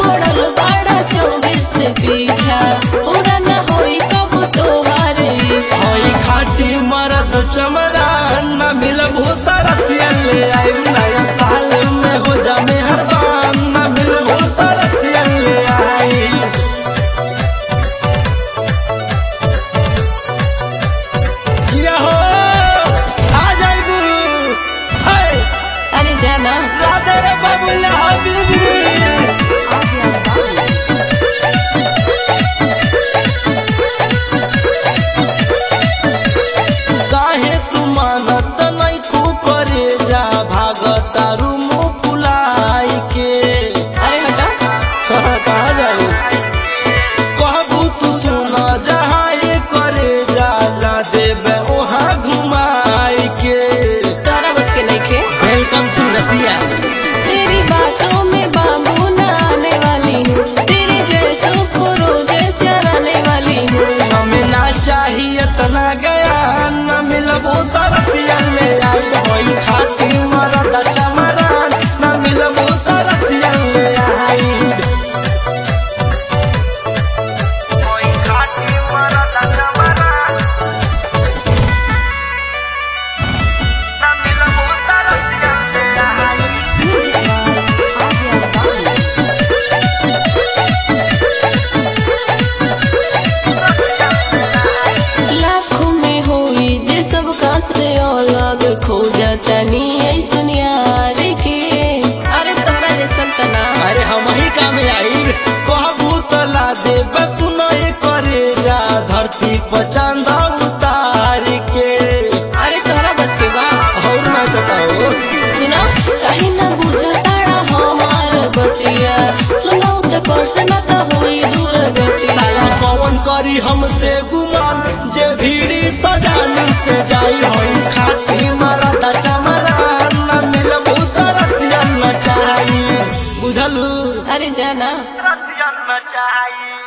पड़ल बड़ा चौबीस से पीछा पूरा न होई कब तोहार इच्छा होई खाटी मरद चमरा न मिलबू तरसिया ले आई नया साल में हो जा मेहरबान न मिलबू तरसिया ले आई किया हो आ जाइबू हाय अरे जाना राधे रे बाबूला हबीबी काहे तू मानत नहीं तू करे जा भागता रूम फुलाई के अरे हटा कहा जाए कहबू तू सुना जहाँ ये करे जाला देवे वहाँ घुमाई के तोहरा बस के नहीं खे वेलकम टू रसिया तेरी बातों में बाबू न आने वाली हूँ तेरे जैसों को रोजे चराने वाली हूँ हमें ना चाहिए तना गया न मिलबू तरसिया ले आई होई खाती मरद चमरान न मिलबू तरसिया ले आई होई खाती मरद चमरान न मिलबू तरसिया ले आई लाखों में होई जे सबका से अलग खो जाता नी ऐसन यार के अरे तोहरा जैसन तना अरे हम ही काम आई कहबू तला दे बस नहीं करे जा धरती पर चांदा उतार के अरे तोहरा बस के बा और मैं बताओ सुनो कहीं ना बुझताड़ा हमार बतिया सुनो तो कर से ना तो होई दूर गतिया साला कौन करी हमसे गुमान जे भीड़ी तो जानी से जाई होई खाती मरदा चमरा न मिलबू तरसिया न चाही बुझलू अरे जाना तरसिया न चाही